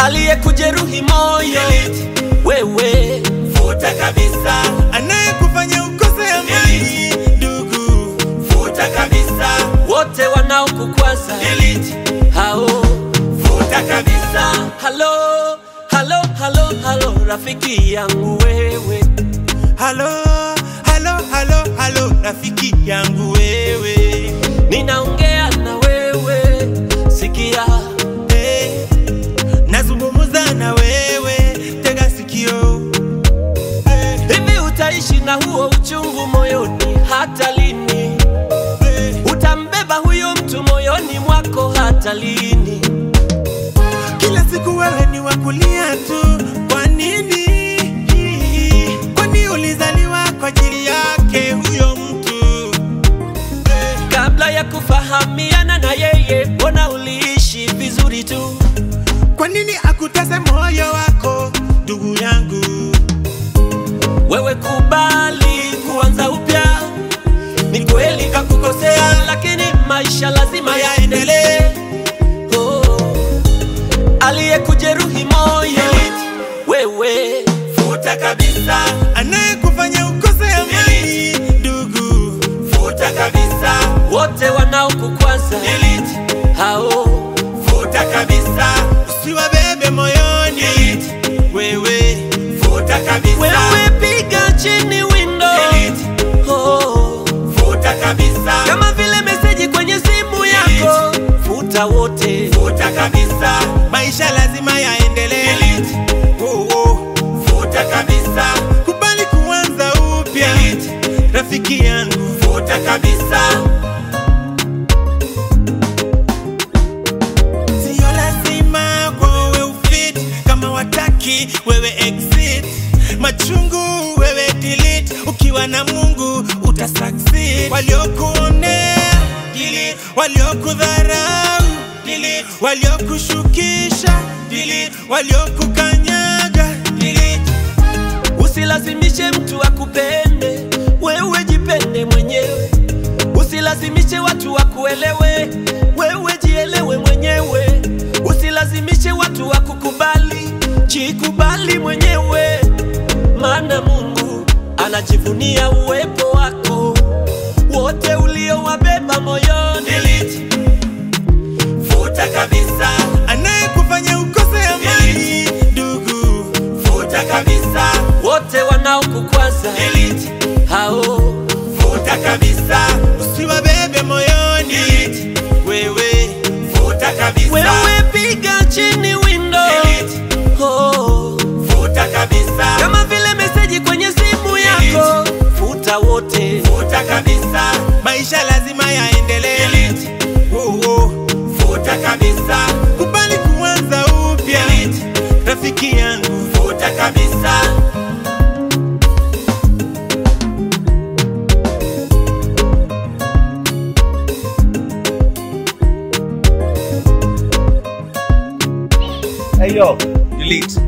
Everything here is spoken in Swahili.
aliyekujeruhi moyo wewe futa kabisa, anayekufanya ukose amani ndugu, futa kabisa, wote wanaokukwaza delete, hao futa kabisa, halo halo halo halo rafiki yangu wewe halo halo halo halo, rafiki yangu wewe, ninaongea na wewe sikia hey, nazungumza na wewe, tega sikio hey, hivi utaishi na huo uchungu moyoni hata lini hey. utambeba huyo mtu moyoni mwako hata lini Kila siku wewe ni wakulia tu, kwa nini? Kwani ulizaliwa kwa ajili yake huyo mtu Eh, kabla ya kufahamiana na yeye mbona uliishi vizuri tu Kwa nini akutese moyo wako ndugu yangu? wewe kubali kuanza upya ni kweli kakukosea lakini maisha lazima yaendelee oh. aliyekujeruhi moyo wewe Futa kabisa, anayekufanya ukose amani ndugu, futa kabisa, wote wanaokukwaza delete, hao futa kabisa, usiwabebe moyoni wewe, futa kabisa, wewe piga chini window delete, oh. futa kabisa. kama vile meseji kwenye simu yako futa wote futa kabisa, maisha lazima yaendelee. Oh, oh. Futa kabisa, kubali kuanza upya, rafiki yangu, futa kabisa. Sio lazima kwa wewe ufit, kama wataki wewe exit. Machungu wewe delete, ukiwa na Mungu uta succeed. Waliokuonea delete, waliokudharau delete, waliokushukisha delete, waliokukanyaga delete. usilazimishe mtu akupende wewe jipende mwenyewe usilazimishe watu wakuelewe wewe jielewe mwenyewe usilazimishe watu wakukubali jikubali mwenyewe maana mungu anajivunia uwepo wako wote uliowabeba moyoni delete. Futa kabisa, anayekufanya ukose amani ndugu, futa kabisa, wote wanaokukwaza delete. hao Futa kabisa, usiwabebe moyoni wewe, futa kabisa, wewe piga chini window delete. oh. Futa kabisa, kama vile meseji kwenye simu yako futa wote futa kabisa, maisha lazima yaendelee. Oh, oh. Futa kabisa, kubali kuanza upya, rafiki yangu, futa kabisa. Hey yo, delete.